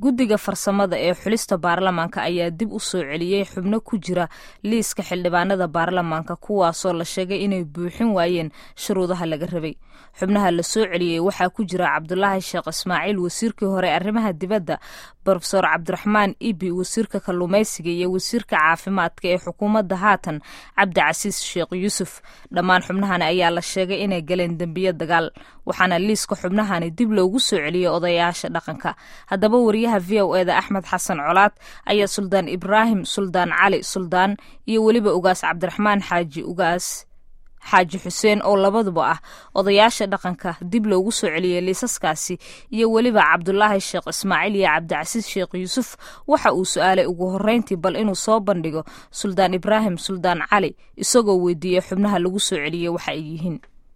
guddiga farsamada ee xulista baarlamaanka ayaa dib u soo celiyey xubno ku jira liiska xildhibaanada baarlamaanka kuwaasoo la sheegay inay buuxin waayeen shuruudaha laga rabay xubnaha la soo celiyey waxaa ku jira cabdulaahi sheekh ismaaciil wasiirkii hore arrimaha dibadda brofesor cabdiraxmaan ibi wasiirka kalluumaysiga iyo wasiirka caafimaadka ee xukuumadda haatan cabdicasiis sheekh yuusuf dhammaan xubnahani ayaa la sheegay inay galeen dembiyo dagaal waxaana liiska xubnahani dib loogu soo celiyey odayaasha dhaqanka haddaba wariyaha v o eda axmed xasan colaad ayaa suldaan ibraahim suldaan cali suldaan iyo weliba ugaas cabdiraxmaan xaaji ugaas xaaji xuseen oo labaduba ah odayaasha dhaqanka dib loogu soo celiyey liisaskaasi iyo weliba cabdulaahi sheekh ismaaciil iyo cabdicasiis sheekh yuusuf waxa uu su-aalay ugu horreyntii bal inuu soo bandhigo suldaan ibraahim suldaan cali isagoo weydiiyey xubnaha lagu soo celiyey waxa ay yihiin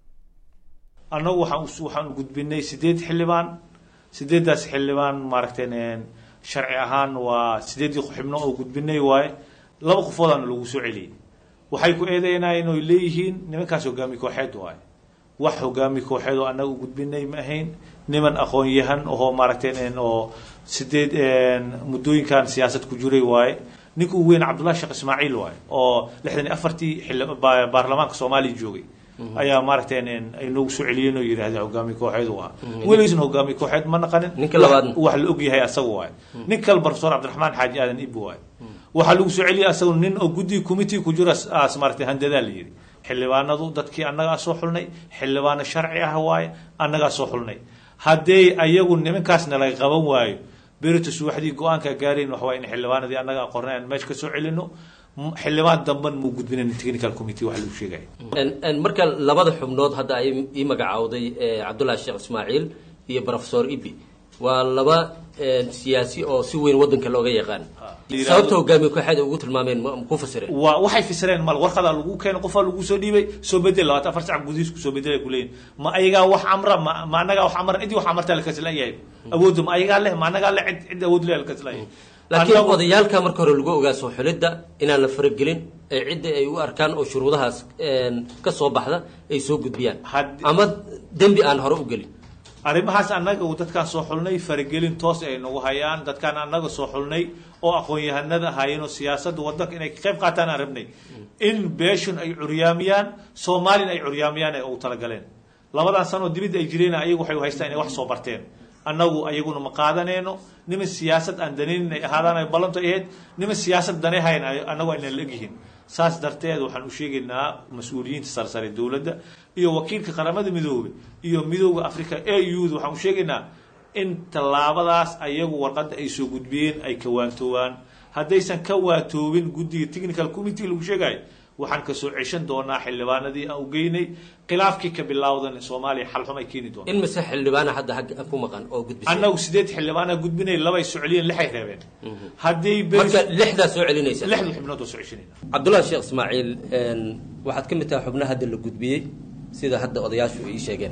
annagu waxaan gudbinay sideed xildhibaan sideeddaas xildhibaan maaragtay sharci ahaan waa sideeddii xubno oo gudbinay waaye laba qofoodaana lagu soo celiyey waxay ku eedeynayeen oy leeyihiin nimankaas hogaami kooxeed waaye wax hogaami kooxeed oo annaga u gudbinay ma ahayn niman aqoon-yahan oo maaragtay oo sideed muddooyinkan siyaasad ku jiray waaye ninka ugu weyn cabdullahi sheekh ismaaciil waaye oo lixdan iyo afartii xil baarlamaanka soomaaliya joogay ayaa maaragtay ay noogu soo celiyeen oo yidhahdeen hogaami kooxeed u ah weligiisna hogaami kooxeed ma naqanin ninka labaadna wax la og yahay asaga waaye nin kale profesor cabdiraxmaan xaaji aadan ibi waaye waxaa lagu soo celiyay asaga nin oo guddiga committee ku jira as maaragtay handadaa la yidhi xildhibaanadu dadkii annagaa soo xulnay xildhibaano sharci ah waaye annagaa soo xulnay haddee ayagu nimankaasna laga qaban waayo berito subaxdii go-aanka gaarayn waxa waye in xildhibaanadii annaga qornay aan meesha ka soo celino xildhibaan damban muu gudbinayn technical committee wax lagu sheegaya marka labada xubnood hadda ay ii magacaawday cabdullaahi sheekh ismaaciil iyo profesor ibi waa laba siyaasi oo si weyn wadanka looga yaqaan sababta hogaamiye kooxeed ay ugu tilmaameen ma ku fasireen waa waxay fasireen mal warqadaa lagu keenay qofaa lagu soo dhiibay soo bedel labaatan afar sac gudihiis kusoo bedelay kuleeyihin ma ayagaa wax amra ma ma annagaa wax amran cidii wax amartaa lakasleeyahay awoodda ma ayagaa leh ma annagaa leh cid cid awood leh lakasleeyahay laakiin odayaalka marka hore lagu ogaa soo xulidda inaan la faragelin ee cidda ay u arkaan oo shuruudahaas ka soo baxda ay soo gudbiyaan ama dembi aan hore u gelin arrimahaas annaga uu dadkaan soo xulnay faragelin toos ay nagu hayaan dadkaan annaga soo xulnay oo aqoon-yahanada ahaayeen oo siyaasadda waddanka inay ka qayb qaataan aan rabnay in beeshun ay curyaamiyaan soomaalina ay curyaamiyaan ay ugu talagaleen labadan sanoo dibidda ay jireen ayagu waxay haystaan inay wax soo barteen annagu ayaguna ma qaadanayno niman siyaasad aan danaynin ay ahaadaan ay ballanto ahayd niman siyaasad danay hayn annagu aynan la egyihiin saas darteed waxaan u sheegaynaa mas-uuliyiinta sarsare dowladda iyo wakiilka qaramada midoobe iyo midooda africa a u da waxaan u sheegaynaa in tallaabadaas ayagu warqadda ay soo gudbiyeen ay ka waantoobaan haddaysan ka waantoobin guddiga technical committee lagu sheegayo waxaan kasoo ceshan doonaa xildhibaanadii aan u geynay khilaafkii ka bilaawdan soomaaliya xalxum ay keeni doonaa in mise xildhibaana hadda hagga ku maqan oo gudbisay annagu sideed xildhibaana gudbinay labay soo celiyeen lixay reebeen haddii marka lixdaa soo celinaysa lixda xubnood oo soo ceshanayna cabdullahi sheekh ismaaciil waxaad ka mid tahay xubnaha hadda la gudbiyey sida hadda odayaashu ay ii sheegeen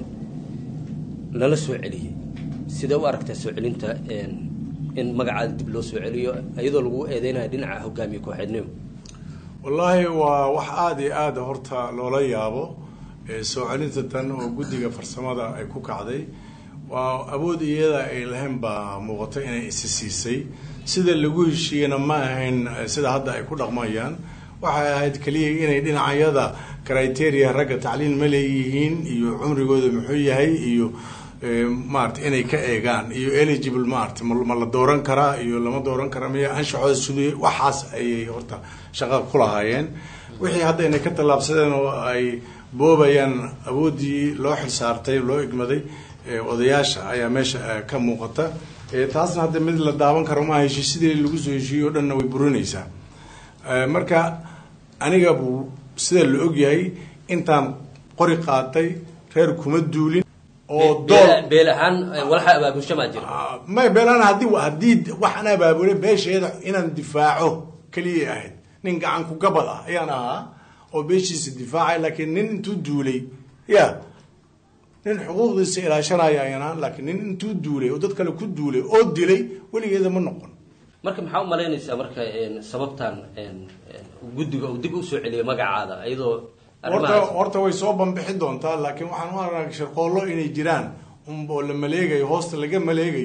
lala soo celiyey sidee u aragtaa soo celinta in magacaada dib loo soo celiyo iyadoo lagu eedeynayo dhinaca hogaamiye kooxeednimo wallaahi waa wax aada iyo aada horta loola yaabo soo celinta tan oo guddiga farsamada ay ku kacday waa awood iyada ay lahayn baa muuqato inay isi siisay sida lagu heshiiyena ma ahayn sida hadda ay ku dhaqmayaan waxay ahayd keliya inay dhinacyada criteria ragga tacliin ma leeyihiin iyo cumrigooda muxuu yahay iyo maarata inay ka eegaan iyo eligible maarata ma la dooran karaa iyo lama dooran karaa miya anshaxooda siduu waxaas ayay horta shaqa ku lahaayeen wixii hadda inay ka tallaabsadeen oo ay boobayaan awooddii loo xilsaartay loo igmaday odayaasha ayaa meesha ka muuqata taasna hadda mid la daawan karo maaha heshiisyadii lagu soo heshiiyey o dhanna way burinaysaa marka aniga buu sida la ogyahay intaan qori qaatay reer kuma duulin oo beel ahaan walaxa abaabulsho maa jira may beelaan haddii haddii waxaan abaabulay beesheeda inaan difaaco keliyay ahayd nin gacan ku gabad ah ayaan ahaa oo beeshiisa difaacay laakiin nin intuu duulay ya nin xuquuqdiisa ilaashanaya ayaan ahaan laakiin nin intuu duulay oo dad kale ku duulay oo dilay weligeeda ma noqon marka maxaa u malaynaysaa marka sababtan guddiga uu dib usoo celiyay magacaada iyadoo horta horta way soo bambixi doontaa laakiin waxaan u arag sharqoollo inay jiraan oo la maleegayo hoosta laga maleegayo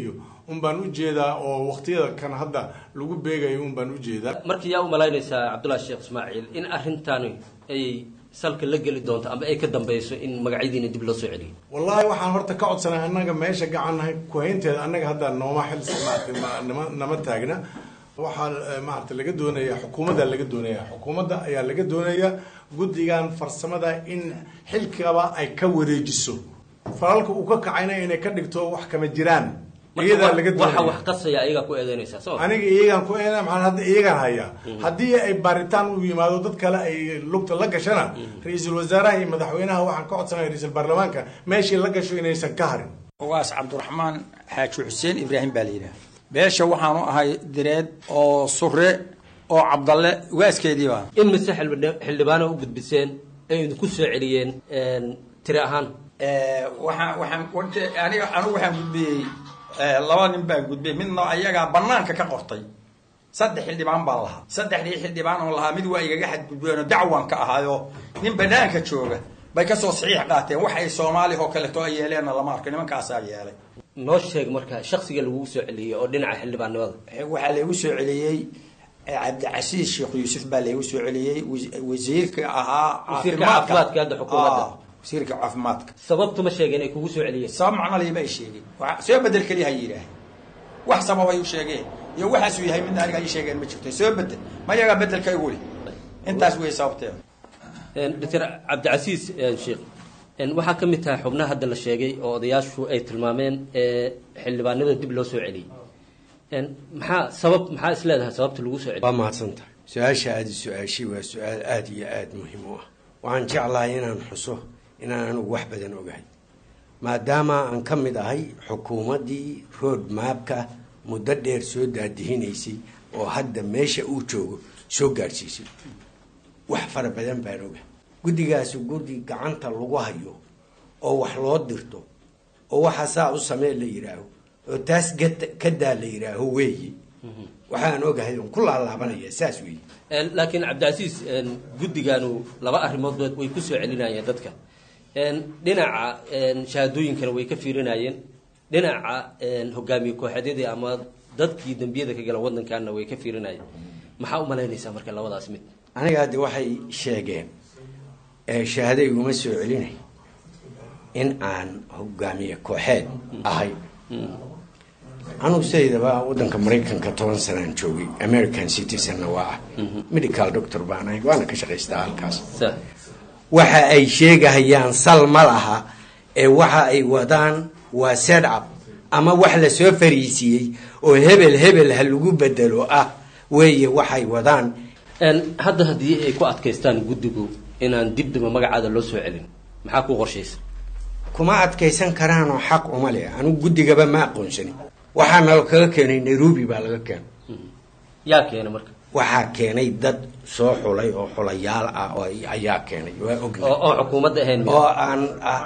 un baan ujeedaa oo waqtiyada kan hadda lagu beegayo un baan ujeedaa markii yaa u malaynaysaa cabdullahi sheekh ismaaciil in arrintani ay salka la geli doonto ama ay ka dambeyso in magacyadiina dib loo soo celiyo wallaahi waxaan horta ka codsanay annaga meesha gacannahay kuhaynteeda annaga hadda nooma xil maarata nama nama taagna waxaa maarata laga doonaya xukuumadda laga doonaya xukuumadda ayaa laga doonaya guddigan farsamada in xilkaba ay ka wareejiso falalka uu ka kacayna inay ka dhigto wax kama jiraan iyadaa laga waxa doonaya wax qasaya ayagaa ku eedeynaysaa soo aniga iyagaan ku eena maxaa hadda iyagaan hayaa haddii ay baaritaan u yimaado dad kale ay lugta la gashana ra-iisul wasaaraha iyo madaxweynaha waxaan ka codsanaya ra-iisul baarlamaanka meeshii la gasho inaysan ka harin waas cabdiraxmaan xaaji xuseen ibraahim baa la yidhaha beesha waxaanu ahay direed oo sure oo cabdalle ugaaskeedii baa in mise xildhib- xildhibaano u gudbiseen ay idinku soo celiyeen tiri ahaan waxaan waxaan warte aniga anigu waxaan gudbiyey laba nin baa gudbiyey midna ayagaa banaanka ka qortay saddex xildhibaan baan lahaa saddexdii xildhibaan oo lahaa mid waa igaga xadgudbeen oo dacwan ka ahaayo nin banaanka jooga bay kasoo saxiix qaateen wax ay soomaali oo kaleeto ay yeeleenna lama arko nimankaasaa yeelay noo sheeg marka shaksiga lagugu soo celiyey oo dhinaca xildhibaannimada waxaa laygu soo celiyey cabdicasiis sheekh yuusuf baa laygu soo celiyey wasi- wasiirka ahaa Wasiirka caafimaadka hadda xukuumadda. Ah, wasiirka caafimaadka sababtu ma sheegeen ay kugu soo celiyeen sabab macno liima ay sheegeen Waxa- soo bedel keliya ha yidhaah wax sababay u sheegeen iyo waxaasuu yahay midna aniga ii sheegeen ma jirto soo bedel ma yagaa bedelka igu leh intaas wey sababteeda doctor cabdicasiis sheekh waxaa ka mid tahay xubnaha hadda la sheegay oo odayaashu ay tilmaameen ee xildhibaanada dib loo soo celiyey maxaa sabab maxaa is leedahay sababta lagu soo waa celiyey mahadsan tahay su-aasha aada su-aashay waa su-aal aada iyo aada muhiim u ah waxaan jeclahay inaan xuso inaan anigu wax badan ogahay maadaama aan ka mid ahay xukuumaddii road maabka muddo dheer soo daadihinaysay oo hadda meesha uu joogo soo gaadhsiisay wax fara badan baan ogahay guddigaasi guddi gacanta lagu hayo oo wax loo dirto oo waxa saa u samee la yidhaaho oo taas gata- ka daa la yidhaaho weeye waxaan ogahay oon ku laalaabanaya saas weeye laakiin cabdicasiis guddiganu laba arrimoodba way ku soo celinayeen dadka dhinaca shahaadooyinkana way ka fiirinayeen dhinaca hogaamiye kooxeedyadii ama dadkii dembiyada ka gala wadankaana way ka fiirinayeen maxaa u malaynaysaa marka labadaas mid aniga hadde waxay sheegeen ee shahaado iguma soo celinay in aan hogaamiye kooxeed ahay anugu sidaydaba wadanka maraykanka toban sanaan joogay american citizenna waa ah medical doctor baan ahay waana ka shaqaystaa halkaas Sa- waxa ay sheegahayaan sal ma laha ee waxa ay wadaan waa setup ama wax lasoo fariisiiyey oo hebel hebel ha lagu bedelo ah weeye waxay wadaan Een, hadda haddii ay ku adkaystaan guddigu inaan dib damba magacaada loo soo celin maxaa ku qorshaysa kuma adkaysan karaanoo xaq uma leh anigu guddigaba ma aqoonsani waxaa nalo kaga keenay nairobi baa laga keenay yaa keena marka waxaa keenay dad soo xulay oo xulayaal ah oo ay- ayaa keenay waa oo ognahay oo xukuumadda ahayn oo aan ah,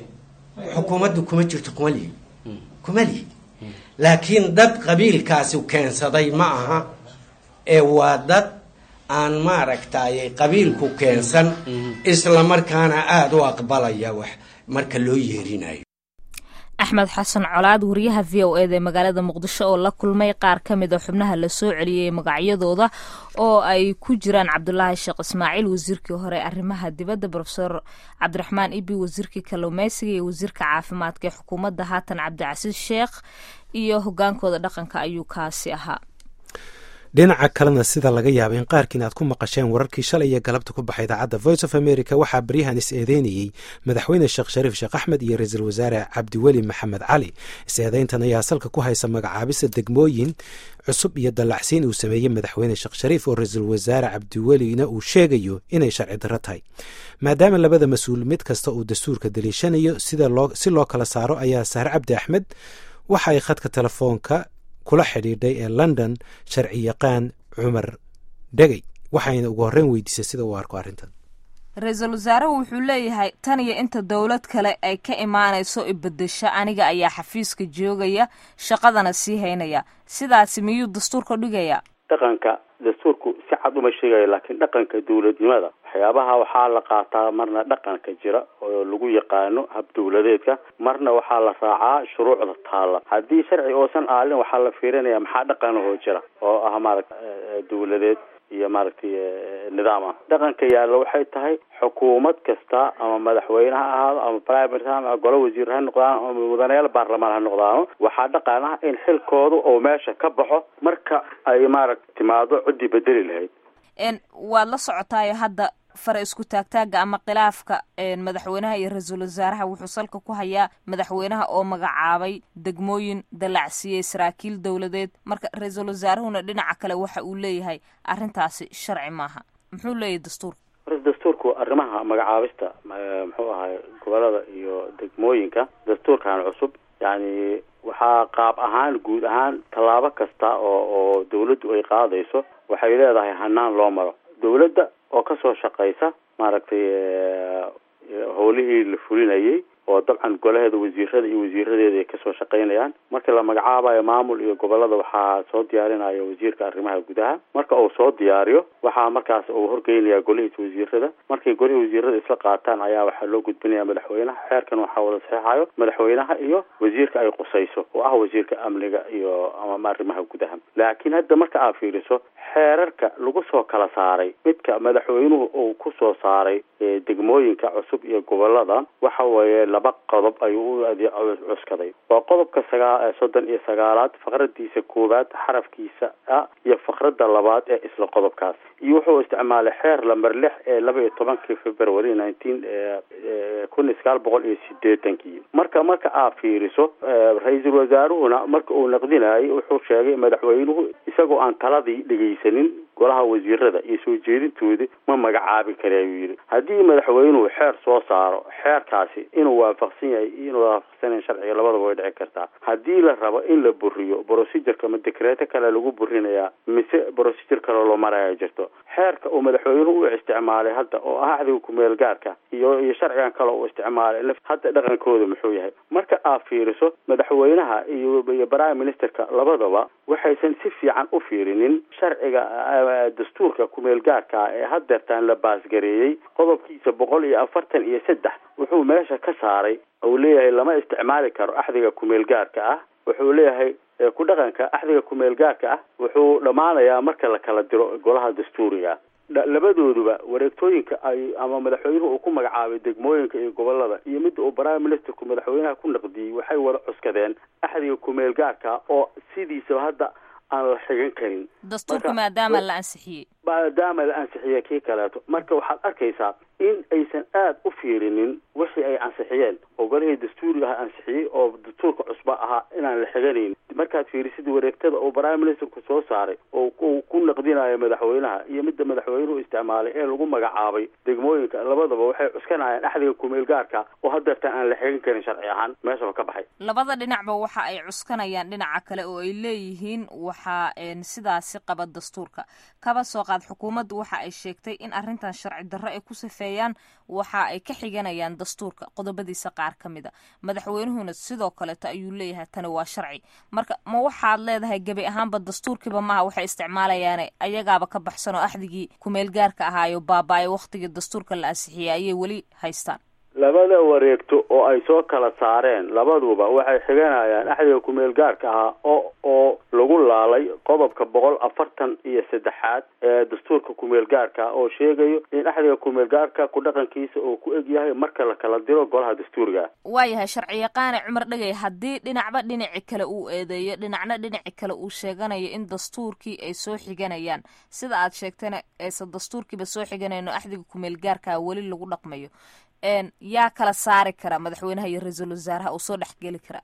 xukuumaddu kuma jirto kuma lihi kuma lihi laakiin dad qabiilkaasi keensaday ma aha ee waa dad aan maaragtay qabiilku keensan isla markaana aada u aqbalaya wax marka loo yeerinayo axmed xasan colaad wariyaha v o eda ee magaalada muqdisho oo la kulmay qaar ka mid a xubnaha lasoo celiyey magacyadooda oo ay ku jiraan cabdulaahi sheekh ismaaciil wasiirkii hore arrimaha dibadda rofeor cabdiraxmaan ibi wasiirkii kalluumeysiga iyo wasiirka caafimaadka ee xukuumadda haatan cabdicasiis sheekh iyo hogaankooda dhaqanka ayuu kaasi ahaa dhinaca kalena sida laga yaaba in qaarkiin aad ku maqasheen wararkii shalay iyo galabta ku baxay idaacadda voice of america waxaa baryahan is eedeynayey madaxweyne sheekh shariif sheekh axmed iyo ra-iisul wasaare cabdiweli maxamed cali is-eedeyntan ayaa salka ku haysa magacaabista degmooyin cusub iyo dallacsiin uu sameeyey madaxweyne sheekh shariif oo ra-iisul wasaare cabdiwelina uu sheegayo inay sharci darro tahay maadaama labada mas-uul mid kasta uu dastuurka daliishanayo sida loo si loo kala saaro ayaa sahre cabdi axmed waxa ay khadka telefoonka kula xidhiidhay ee london sharci yaqaan cumar dhegey waxayna ugu horreyn weydiisay sida uu arko arrintan ra-iisul wasaaruhu wuxuu leeyahay tan iyo inta dowlad kale ay ka imaanayso ibedesho aniga ayaa xafiiska joogaya shaqadana sii haynaya sidaasi miyuu dastuurka dhigaya dhaqanka dastuurku si cad uma sheegayo laakiin dhaqanka dowladnimada waxyaabaha waxaa la qaataa marna dhaqanka jira oo lagu yaqaano hab dowladeedka marna waxaa la raacaa shuruucda taalla haddii sharci oosan aalin waxaa la fiirinaya maxaa dhaqanahoo jira oo ah maaragta dowladeed iyo maaragtay nidaam ah dhaqanka yaalla waxay tahay xukuumad kasta ama madaxweyne ha ahaado ama prime minister ama golo wasiir ha noqdaan ama mudanayaal baarlamaan ha noqdaano waxaa dhaqan ah in xilkooda oo meesha ka baxo marka ay maaragta timaado ciddii bedeli lahayd waad la socotaayo hadda fara isku taagtaaga ama khilaafka madaxweynaha iyo ra-iisul wasaaraha wuxuu salka ku hayaa madaxweynaha oo magacaabay degmooyin dallacsiiyey saraakiil dowladeed marka ra-iisul wasaarahuna dhinaca kale waxa uu leeyahay arrintaasi sharci maaha muxuu leeyahay dastuurka dastuurku arrimaha magacaabista muxuu ahay gobolada iyo degmooyinka dastuurkan cusub yacni waxaa qaab ahaan guud ahaan tallaabo kasta oo oo dawladdu ay qaadayso waxay leedahay hanaan loo maro dawladda oo kasoo shaqaysa maaragtay howlihii la fulinayay oo dabcan golaheeda wasiirada iyo wasiiradeeda ay kasoo shaqaynayaan markii la magacaabayo maamul iyo gobolada waxaa soo diyaarinaya wasiirka arrimaha gudaha marka uu soo diyaariyo waxaa markaas uu horgeynaya golihiisa wasiirada markay golihii wasiirada isla qaataan ayaa waxaa loo gudbinaya madaxweynaha xeerkan waxaa wada saxeixayo madaxweynaha iyo wasiirka ay qusayso oo ah wasiirka amniga iyo ama arrimaha gudaha laakiin hadda marka aad fiiriso xeerarka lagu soo kala saaray midka madaxweynuhu uu kusoo saaray degmooyinka cusub iyo gobolada waxa weeye laba qodob ayuu u cuskaday waa qodobka sagaa soddon iyo sagaalaad faqradiisa koowaad xarafkiisa ah iyo faqrada labaad ee isla qodobkaas iyo wuxuu isticmaalay xeer lamber lix ee laba iyo tobankii february nineteen kun iyo sagaal boqol iyo sideetankii marka marka aad fiiriso ra-iisul wasaaruhuna marka uu naqdinayay wuxuu sheegay madaxweynuhu isagoo aan taladii dhegeysanin golaha wasiirada iyo soo jeedintoodi ma magacaabi kare ayuu yidhi haddii madaxweynuhu xeer soo saaro xeerkaasi inuu waafaqsan yahay iyo inuu waafaqsanayn sharciga labadaba way dhici kartaa haddii la rabo in la buriyo procedureka ma dekreeto kale lagu burinayaa mise procedure kale loo maraya jirto xeerka uu madaxweynuhu u isticmaalay hadda oo ah axdiga kumeel gaarka iyo iyo sharcigan kale uu isticmaalay hadda dhaqankooda muxuu yahay marka aad fiiriso madaxweynaha iyo iyo prime ministerka labadaba waxaysan si fiican u fiirinin sharciga dastuurka kumeel gaarka ee haddeertaan la baasgareeyey qodobkiisa boqol iyo afartan iyo saddex wuxuu meesha ka saaray uu leeyahay lama isticmaali karo axdiga kumeel gaarka ah wuxuu leeyahay ku dhaqanka axdiga kumeel gaarka ah wuxuu dhammaanayaa marka la kala diro golaha dastuuriga labadooduba wareegtooyinka ay ama madaxweynuhu uu ku magacaabay degmooyinka iyo gobolada iyo midda uu prime ministerku madaxweynaha ku naqdiyey waxay wada cuskadeen axdiga kumeel gaarka oo sidiisaba hadda aan la xigan karin dastuurka maadaama la ansixiyey maadaama la ansixiyey kii kaleeto marka waxaad arkaysaa in aysan aada u fiirinin wixii ay ansixiyeen oo golihii dastuuriga aha ansixiyey oo dastuurka cusba ahaa inaan la xiganayn markaad fiirisid wareegtada uu prime ministerku soo saaray oo uu ku naqdinayo madaxweynaha iyo midda madaxweynuhu isticmaalay ee lagu magacaabay degmooyinka labadaba waxay cuskanayaan axdiga kumeel gaarka oo haddeertaan aan la xigan karin sharci ahaan meeshaba ka baxay labada dhinacba waxa ay cuskanayaan dhinaca kale oo ay leeyihiin waxaa sidaasi qaba dastuurka kaba soo qaad xukuumaddu waxa ay sheegtay in arrintan sharci darro ay ku safeeyaan waxa ay ka xiganayaan dastuurka qodobadiisa qaar ka mid a madaxweynuhuna sidoo kaleeto ayuu leeyahay tani waa sharci marka ma waxaad leedahay gebi ahaanba dastuurkiiba maaha waxay isticmaalayaane ayagaaba ka baxsan oo axdigii kumeel gaarka ahaayo baaba-ay wakhtigii dastuurka la ansixiyey ayay weli haystaan labada wareegto oo ay soo kala saareen labaduba waxay xiganayaan axdiga kumeel gaarka ahaa oo oo lagu laalay qodobka boqol afartan iyo saddexaad ee dastuurka kumeel gaarka oo sheegayo in axdiga kumeel gaarka ku dhaqankiisa uu ku eg yahay marka la kala diro golaha dastuuriga waayahay sharci yaqaane cumar dhegay haddii dhinacba dhinaci kale uu eedeeyo dhinacna dhinaci kale uu sheeganayo in dastuurkii ay soo xiganayaan sida aad sheegtayna aysan dastuurkiiba soo xiganayno axdiga kumeel gaarka weli lagu dhaqmayo yaa kala saari kara madaxweynaha iyo ra-iisul wasaaraha oo soo dhexgeli kara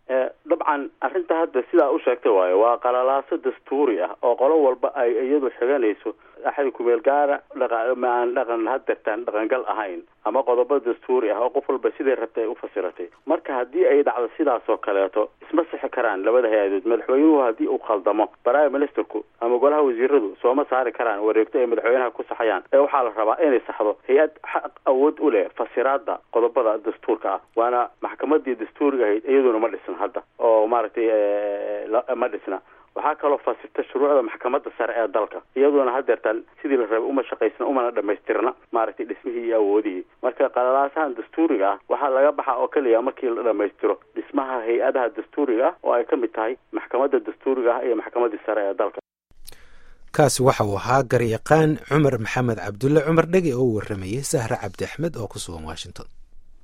dabcan arrinta hadda sidaa u sheegtay waayo waa qalalaaso dastuuri ah oo qolo walba ay iyadu xiganayso axdi kumeel gaara dhamaan dhaqan hadeertaan dhaqangal ahayn ama qodobo dastuuri ah oo qof walba siday rabtay ay u fasiratay marka haddii ay dhacdo sidaas oo kaleeto isma sixi karaan labada hay-adood madaxweynuhu haddii uu khaldamo prime ministerku ama golaha wasiiradu sooma saari karaan wareegto ay madaxweynaha ku saxayaan ee waxaa la rabaa inay saxdo hay-ad xaq awood u leh fasiraada qodobada dastuurka ah waana maxkamadii dastuuriga ahayd iyaduna ma dhisan hadda oo maaragtay ma dhisna waxaa kaloo fasirta shuruucda maxkamadda sare ee dalka iyaduna hadeertaan sidii la rabay uma shaqaysna umana dhamaystirna maaragtay dhismihii iyo awoodihii marka qalalaasahan dastuuriga ah waxaa laga baxa oo keliya markii la dhamaystiro dhismaha hay-adaha dastuuriga ah oo ay ka mid tahay maxkamadda dastuuriga ah iyo maxkamaddii sare ee dalka kaasi waxa uu ahaa garyaqaan cumar maxamed cabdulle cumar dhege oo u waramayay sahre cabdi axmed oo ku sugan washington